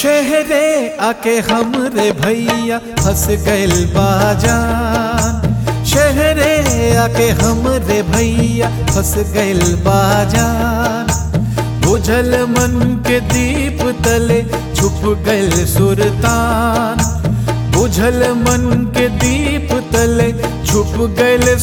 शहरे आके हमरे भैया फंस गइल बाजान शहरे आके हमरे भैया फंस गइल बाजान बुझल मन के दीप तले छुप गइल सुरतान बुझल मन के दीप तले छुप गइल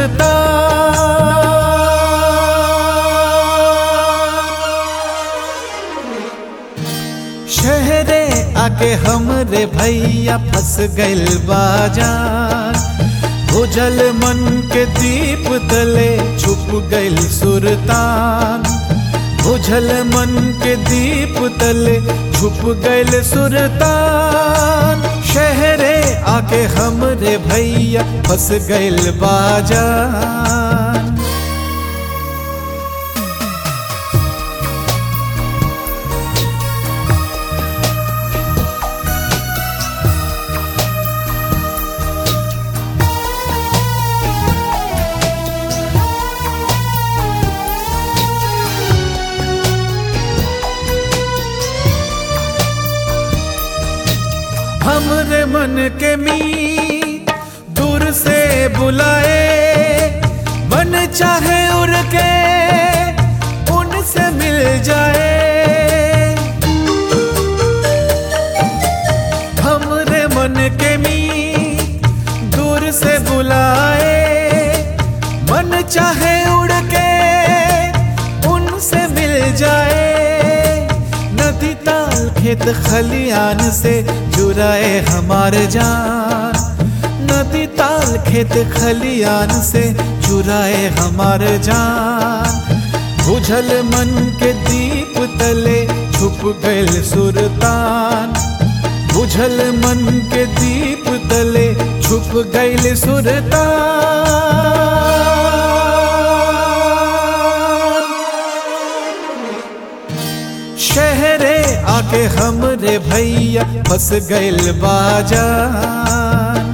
सुरतान शहरे आके हमरे भैया फंस गइल बाजान बुझल मन के दीप तले छुप गइल सुरतान बुझल मन के दीप तले छुप गइल सुरतान शहरे आके हमरे भैया फंस गइल बाजान हमरे मन के मी दूर से बुलाए मन चाहे उड़ के उनसे मिल जाए हमरे मन के मी दूर से बुलाए मन चाहे उड़ के उनसे मिल जाए नदी ताल खेत खलियान से जुराए हमारे जान नदी ताल खेत खलियान से चुराए हमारे जान बुझल मन के दीप तले छुप गइल सुरतान बुझल मन के दीप तले छुप गइल सुरतान शहरे आके हमरे भैया फंस गइल बाजान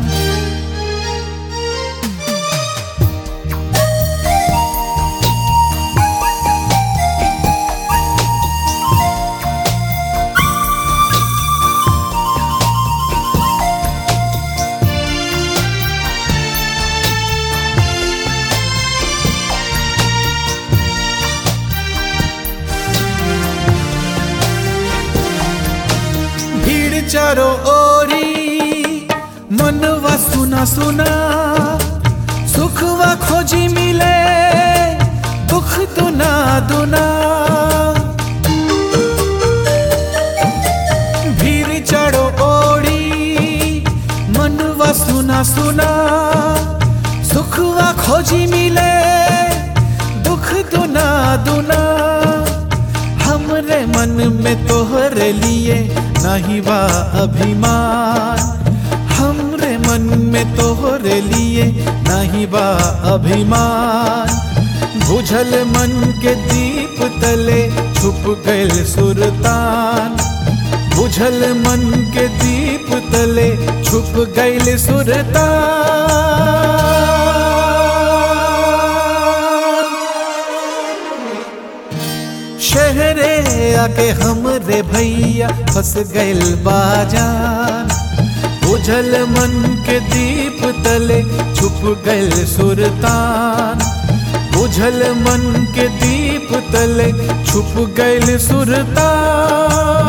भीड़ चारो ओरी मनवा सुना सुना सुखवा खोजी मिले दुख दुना दुना भीड़ चारो ओरी मनवा सुना सुना सुखवा खोजी मिले दुख दुना दुना हमरे मन में तोहरे लिए नहीं बा अभिमान हमरे मन में तोहरे लिए नहीं बा अभिमान बुझल मन के दीप तले छुप गइल सुरतान बुझल मन के दीप तले छुप गइल सुरतान शहरे आके हमरे भैया फंस गइल बाजान बुझल मन के दीप तले छुप गइल सुरतान बुझल मन के दीप तले छुप गइल सुरतान